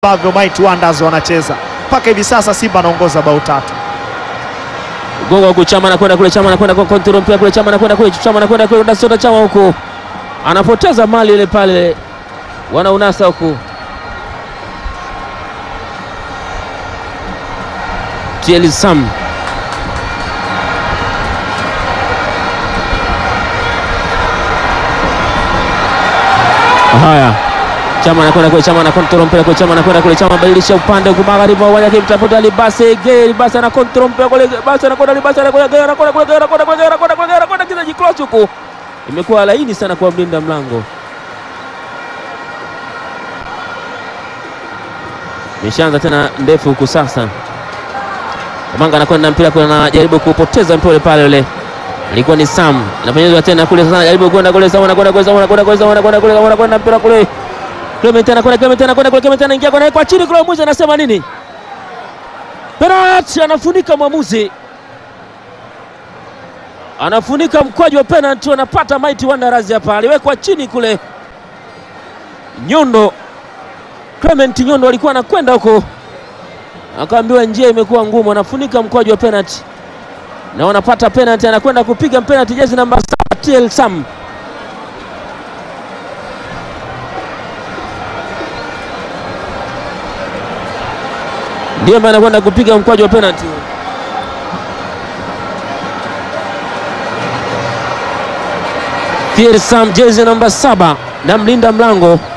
ambavyo Mighty Wonders wanacheza mpaka hivi sasa. Simba anaongoza bao tatu. Gonga huku Chama anakwenda kule, Chama anakwenda kwa control mpira kule, Chama anakwenda kule, Chama anakwenda kule, unasota Chama huku anapoteza mali ile pale, wanaunasa huku Tieli Sam haya Chama anakwenda kule, Chama ana control mpira kule, Chama anakwenda kule, Chama badilisha upande huku magharibi wa uwanja akimtafuta Libase Ge, Libase ana control mpira kule, Libase anakwenda, Libase anakwenda, Ge anakwenda kule, Ge anakwenda kule, Ge anakwenda kule, Ge anakwenda kizaji cross huku, imekuwa laini sana kwa mlinda mlango. Imeshaanza tena ndefu huku sasa. Manga anakwenda mpira kule, anajaribu kupoteza mpira pale ule ilikuwa ni Sam inapenyezwa tena kule sasa, anajaribu kwenda kule, Sam anakwenda kule, Sam anakwenda kule, Sam anakwenda kule, Sam anakwenda mpira kule Clement anakwenda Clement anakwenda kule Clement anaingia kwa kwa chini kule, mwamuzi anasema nini? Penalty, anafunika mwamuzi, anafunika mkwaju wa penalty, anapata Mighty Wanderers hapa. Aliwekwa chini kule, Nyondo Clement Nyondo alikuwa anakwenda huko, akaambiwa njia imekuwa ngumu, anafunika mkwaju wa penalty na wanapata penalty, anakwenda kupiga penalty jezi namba 7 TL Sam ndiye ambaye anakwenda kupiga mkwaju wa penalty. Pierre Sam jezi namba saba na mlinda mlango